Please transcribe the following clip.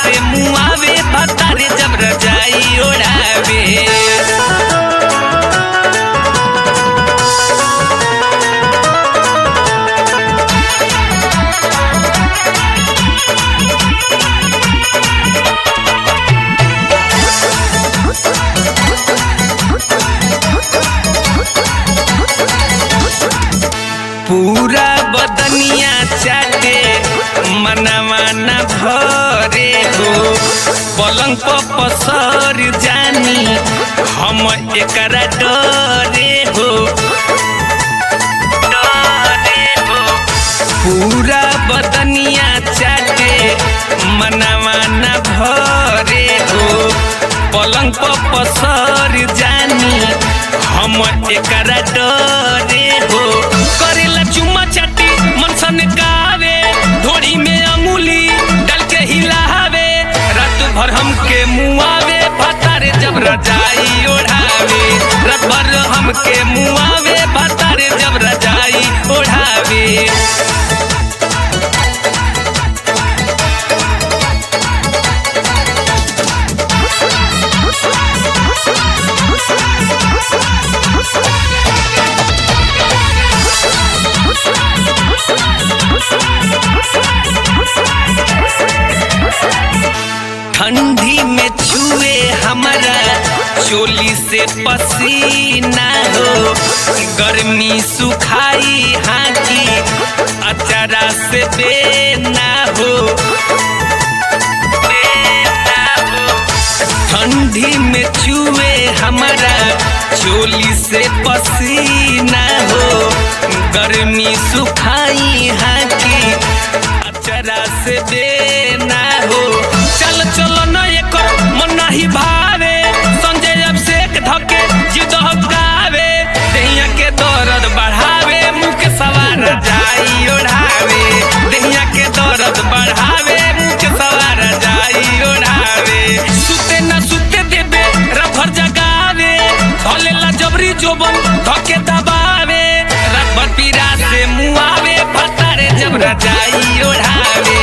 से मुआवे भतारे जब रजाई ओढ़ावे पूरा बदनिया चाटे मनवा न भरे हो पलंग पर पसर जानी हम एकरा डरे हो डरे हो पूरा बदनिया चाटे मनवा न भरे हो पलंग पर पसर जानी हम एकरा डरे हो करेला चुम्मा चाटी मन सन गावे ढोड़ी में अंगुली डाल के हिलावे रात भर हमके मुआवे भतारे जब रजाई ओढ़ावे रात भर हमके मुआवे भतारे जब रजाई ओढ़ावे ठंडी में छुए हमारा चोली से पसीना हो गर्मी सुखाई हाकी अचारा से बेना हो बेना हो ठंडी में छुए हमारा चोली से पसीना हो गर्मी सुखाई हाकी अचरा से देना हो चल चलो न एकर मन नहीं भावे संजय अभिषेक धके जिद गावे दहिया के दर्द बढ़ावे मुँह के सवार जाई ओढ़ावे दहिया के दर्द बढ़ावे मुँह के सवार जाई ओढ़ावे सुते न सुते देबे रफर जगावे भलेला जबरी जोबन धके दबावे रात भर पीरा से मुआवे भतारे जब रजाई ओढ़ावे